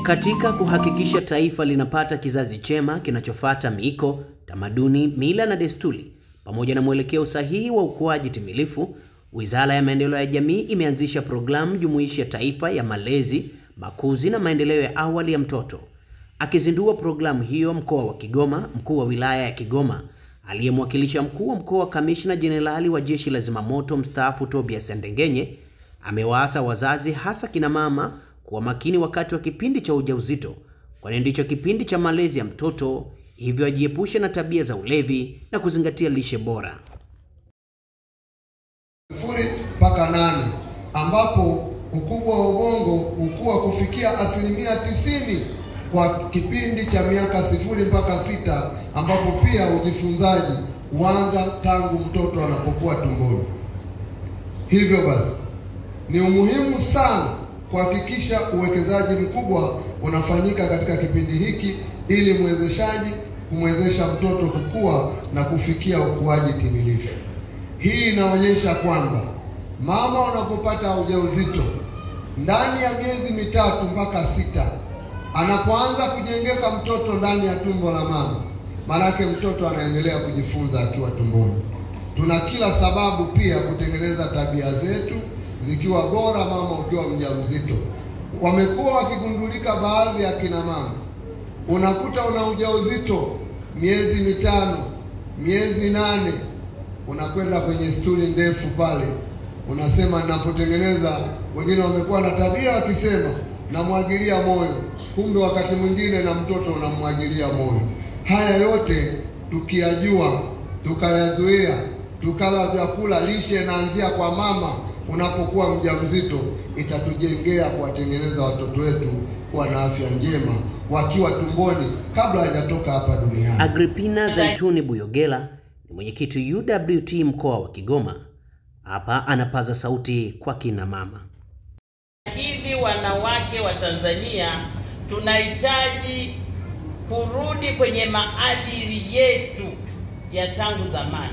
Katika kuhakikisha taifa linapata kizazi chema kinachofuata miiko, tamaduni, mila na desturi pamoja na mwelekeo sahihi wa ukuaji timilifu, Wizara ya Maendeleo ya Jamii imeanzisha programu jumuishi ya taifa ya malezi, makuzi na maendeleo ya awali ya mtoto. Akizindua programu hiyo mkoa wa Kigoma, mkuu wa wilaya ya Kigoma aliyemwakilisha mkuu wa mkoa kamishna jenerali wa jeshi la zimamoto mstaafu Tobias Ndengenye amewaasa wazazi hasa kina mama kuwa makini wakati wa kipindi cha ujauzito, kwani ndicho kipindi cha malezi ya mtoto, hivyo ajiepushe na tabia za ulevi na kuzingatia lishe bora. sifuri mpaka nane ambapo ukubwa wa ubongo hukua kufikia asilimia tisini kwa kipindi cha miaka sifuri mpaka sita ambapo pia ujifunzaji huanza tangu mtoto anapokuwa tumboni. Hivyo basi ni umuhimu sana kuhakikisha uwekezaji mkubwa unafanyika katika kipindi hiki ili mwezeshaji kumwezesha mtoto kukua na kufikia ukuaji timilifu. Hii inaonyesha kwamba mama unapopata ujauzito ndani ya miezi mitatu mpaka sita, anapoanza kujengeka mtoto ndani ya tumbo la mama, maanake mtoto anaendelea kujifunza akiwa tumboni. Tuna kila sababu pia kutengeneza tabia zetu zikiwa bora mama ukiwa mjamzito. Wamekuwa wakigundulika baadhi ya kina mama, unakuta una ujauzito miezi mitano, miezi nane, unakwenda kwenye stuli ndefu pale, unasema ninapotengeneza. Wengine wamekuwa na tabia wakisema namwagilia moyo, kumbe wakati mwingine na mtoto unamwagilia moyo. Haya yote tukiyajua, tukayazuia, tukala vyakula, lishe inaanzia kwa mama unapokuwa mjamzito, itatujengea kuwatengeneza watoto wetu kuwa na afya njema wakiwa tumboni kabla hajatoka hapa duniani. Agripina Zaituni Buyogela ni mwenyekiti UWT mkoa wa Kigoma. Hapa anapaza sauti kwa kina mama. Hivi wanawake wa Tanzania tunahitaji kurudi kwenye maadili yetu ya tangu zamani,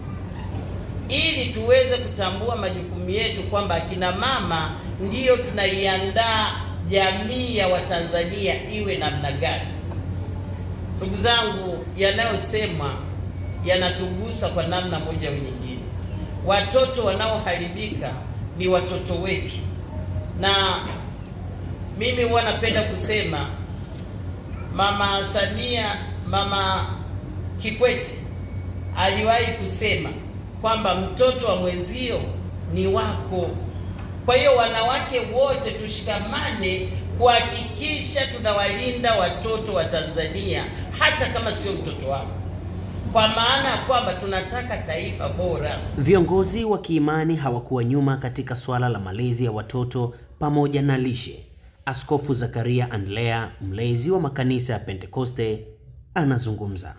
ili tuweze kutambua majukumu yetu kwamba akina mama ndiyo tunaiandaa jamii ya Watanzania iwe namna gani. Ndugu zangu, yanayosemwa yanatugusa kwa namna moja au nyingine. Watoto wanaoharibika ni watoto wetu, na mimi huwa napenda kusema Mama Samia, Mama Kikwete aliwahi kusema kwamba mtoto wa mwenzio ni wako. Kwa hiyo wanawake wote tushikamane kuhakikisha tunawalinda watoto wa Tanzania, hata kama sio mtoto wako, kwa maana ya kwamba tunataka taifa bora. Viongozi wa kiimani hawakuwa nyuma katika swala la malezi ya watoto pamoja na lishe. Askofu Zakaria Andlea, mlezi wa makanisa ya Pentekoste, anazungumza.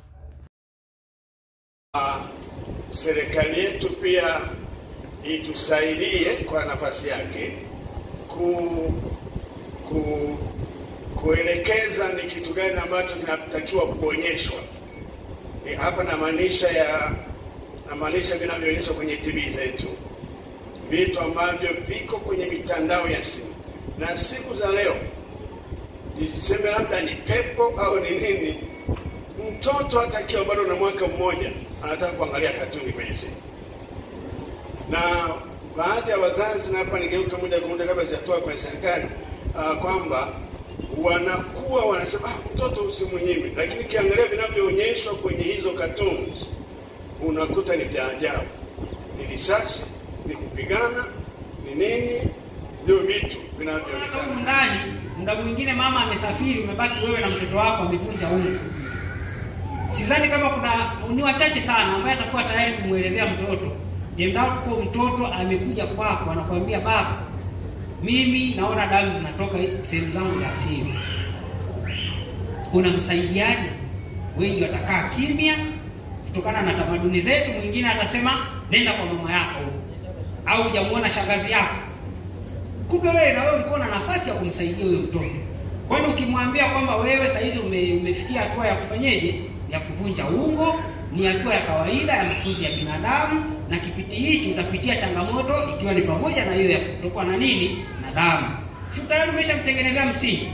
Serikali yetu pia itusaidie kwa nafasi yake ku, ku, kuelekeza ni kitu gani ambacho kinatakiwa kuonyeshwa. Ni hapa namaanisha ya namaanisha vinavyoonyeshwa kwenye TV zetu, vitu ambavyo viko kwenye mitandao ya simu. Na siku za leo nisiseme labda ni pepo au ni nini, mtoto hata akiwa bado na mwaka mmoja anataka kuangalia katuni kwenye simu na baadhi ya wazazi, na hapa nigeuka moja kwa moja kabla sijatoa kwenye serikali uh, kwamba wanakuwa wanasema ah, mtoto usimnyime, lakini ukiangalia vinavyoonyeshwa kwenye hizo cartoons unakuta ni vya ajabu, ni risasi, ni kupigana, ni nini, ndio vitu vinavyoonekana humu ndani. Muda mwingine mama amesafiri, umebaki wewe na mtoto wako amevunja ungo. Sidhani kama kuna ni wachache sana ambaye atakuwa tayari kumwelezea mtoto endapo mtoto amekuja kwako anakuambia baba, mimi naona damu zinatoka sehemu zangu za siri, unamsaidiaje? Wengi watakaa kimya kutokana na tamaduni zetu. Mwingine atasema nenda kwa mama yako au hujamuona shangazi yako. Kumbe wewe na wewe ulikuwa na nafasi ya kumsaidia huyo mtoto. Kwani ukimwambia kwamba wewe saa hizi ume, umefikia hatua ya kufanyeje, ya kuvunja ungo, ni hatua ya kawaida ya makuzi ya binadamu, na kipindi hichi utapitia changamoto, ikiwa ni pamoja na hiyo ya kutokwa na nini na damu. Si tayari umeshamtengenezea msingi.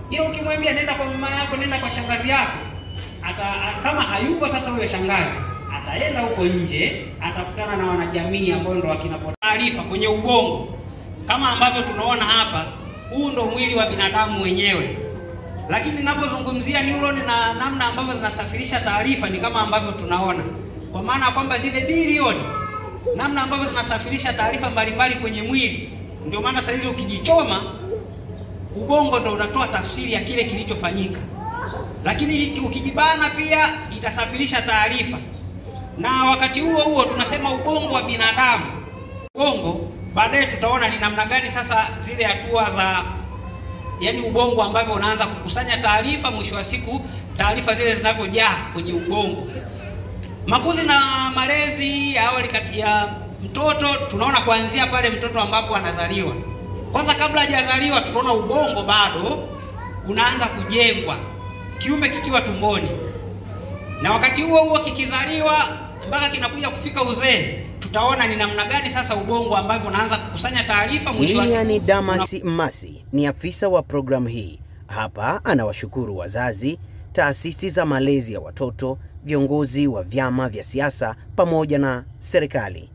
ila ukimwambia nenda kwa mama yako, nenda kwa shangazi yako, ata kama hayupo sasa huyo shangazi ataenda huko nje, atakutana na wanajamii ambao ndo wakina taarifa kwenye ubongo, kama ambavyo tunaona hapa. Huu ndo mwili wa binadamu wenyewe, lakini ninapozungumzia neuroni na namna ambavyo zinasafirisha taarifa ni kama ambavyo tunaona, kwa maana ya kwamba zile bilioni, namna ambavyo zinasafirisha taarifa mbalimbali kwenye mwili. Ndio maana saa hizi ukijichoma, ubongo ndo unatoa tafsiri ya kile kilichofanyika, lakini ukijibana pia itasafirisha taarifa na wakati huo huo tunasema ubongo wa binadamu. Ubongo baadaye tutaona ni namna gani sasa zile hatua za yani ubongo ambavyo unaanza kukusanya taarifa, mwisho wa siku taarifa zile zinavyojaa kwenye ubongo. Makuzi na malezi ya awali kati ya mtoto tunaona kuanzia pale mtoto ambapo anazaliwa. Kwanza kabla hajazaliwa, tutaona ubongo bado unaanza kujengwa, kiume kikiwa tumboni, na wakati huo huo kikizaliwa mpaka kinakuja kufika uzee, tutaona ni namna gani sasa ubongo ambavyo unaanza kukusanya taarifa. Mwisho wa Lilian siku Damasi Mmasi ni afisa wa programu hii. Hapa anawashukuru wazazi, taasisi za malezi ya watoto, viongozi wa vyama vya siasa pamoja na serikali.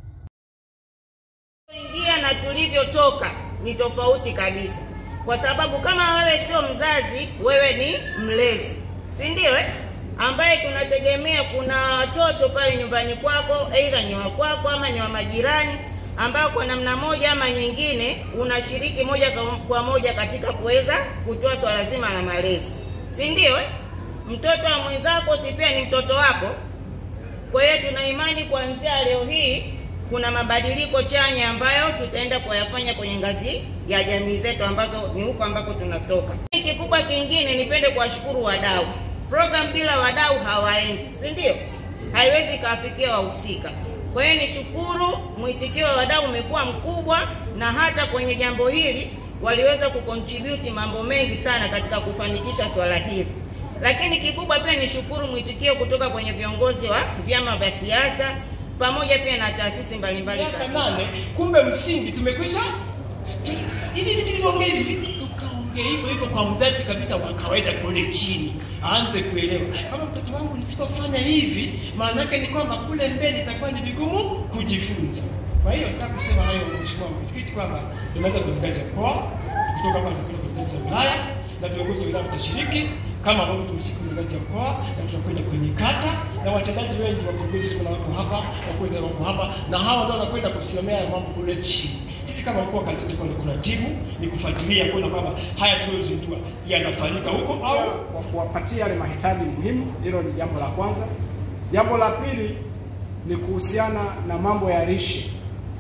ingia na tulivyotoka ni tofauti kabisa, kwa sababu kama wewe sio mzazi, wewe ni mlezi, si ndio? eh? ambaye tunategemea kuna watoto pale nyumbani kwako, aidha ni wa kwako ama ni wa majirani, ambao kwa namna moja ama nyingine unashiriki moja kwa- kwa moja katika kuweza kutoa swala zima la malezi, si ndio? eh? mtoto wa mwenzako si pia ni mtoto wako? Kwa hiyo tuna imani kuanzia leo hii kuna mabadiliko chanya ambayo tutaenda kuyafanya kwenye ngazi ya jamii zetu ambazo ni huko ambako tunatoka. Kikubwa kingine, nipende kuwashukuru wadau. Program bila wadau hawaendi, si ndio? Haiwezi ikawafikia wahusika. Kwa hiyo nishukuru, mwitikio wa wadau umekuwa mkubwa, na hata kwenye jambo hili waliweza kucontribute mambo mengi sana katika kufanikisha swala hili lakini kikubwa pia ni shukuru mwitikio kutoka kwenye viongozi wa vyama vya siasa pamoja pia na taasisi mbalimbali za miaka nane, kumbe msingi tumekwisha. tu- Hivi vitu tulivyoongea hivi, tukaongea hivyo hivyo kwa mzazi kabisa wa kawaida kule chini, aanze kuelewa kama mtoto wangu nisipofanya hivi, maana yake ni kwamba kule mbele itakuwa ni vigumu kujifunza. Kwa hiyo nataka kusema hayo, Mheshimiwa Mwenyekiti, kwamba tunaweza kwenye ngazi ya mkoa, kutoka hapa tunakwenda kwenye ngazi ya wilaya na viongozi wa wilaya watashiriki kama ambavyo tumeshiriki kwenye ngazi ya mkoa na tunakwenda kwenye kata na watendaji wengi wa viongozi kuna wako hapa wakwenda wako hapa na hawa ndio wanakwenda kusimamia haya mambo kule chini. Sisi kama mkoa kazi yetu ni kuratibu, ni kufuatilia kuona kwamba haya tuliyozindua yanafanyika huko au kwa kuwapatia yale mahitaji muhimu. Hilo ni jambo la kwanza. Jambo la pili ni kuhusiana na mambo ya lishe.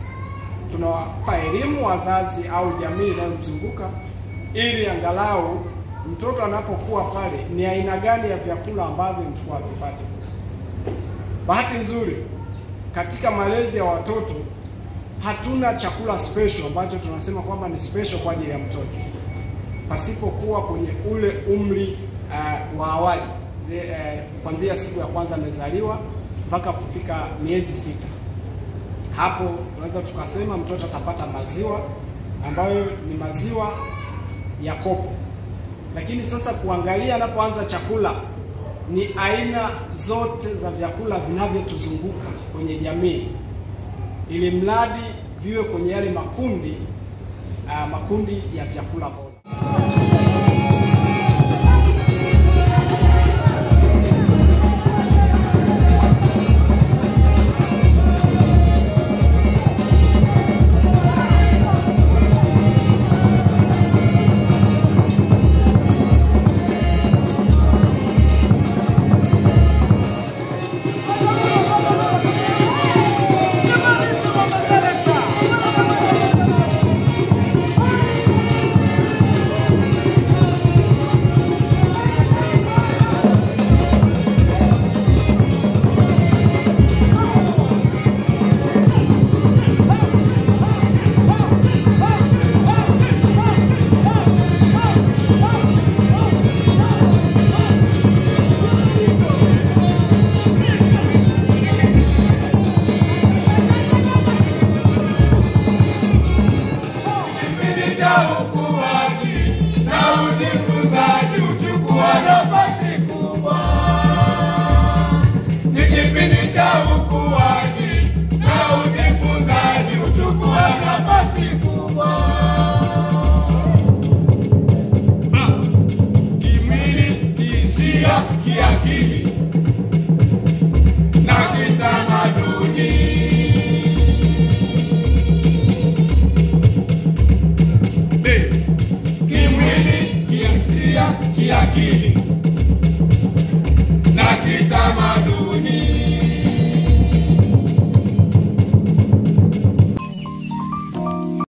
Tunawapa elimu wazazi au jamii inayomzunguka ili angalau mtoto anapokuwa pale ni aina gani ya vyakula ambavyo mtu avipate. Bahati nzuri katika malezi ya watoto hatuna chakula special ambacho tunasema kwamba ni special kwa ajili ya mtoto pasipokuwa kwenye ule umri uh, wa awali Zi- eh, kuanzia siku ya kwanza amezaliwa mpaka kufika miezi sita. Hapo tunaweza tukasema mtoto atapata maziwa ambayo ni maziwa ya kopo, lakini sasa kuangalia anapoanza chakula ni aina zote za vyakula vinavyotuzunguka kwenye jamii, ili mradi viwe kwenye yale makundi uh, makundi ya vyakula bora. kiafya, kiakili na kitamaduni.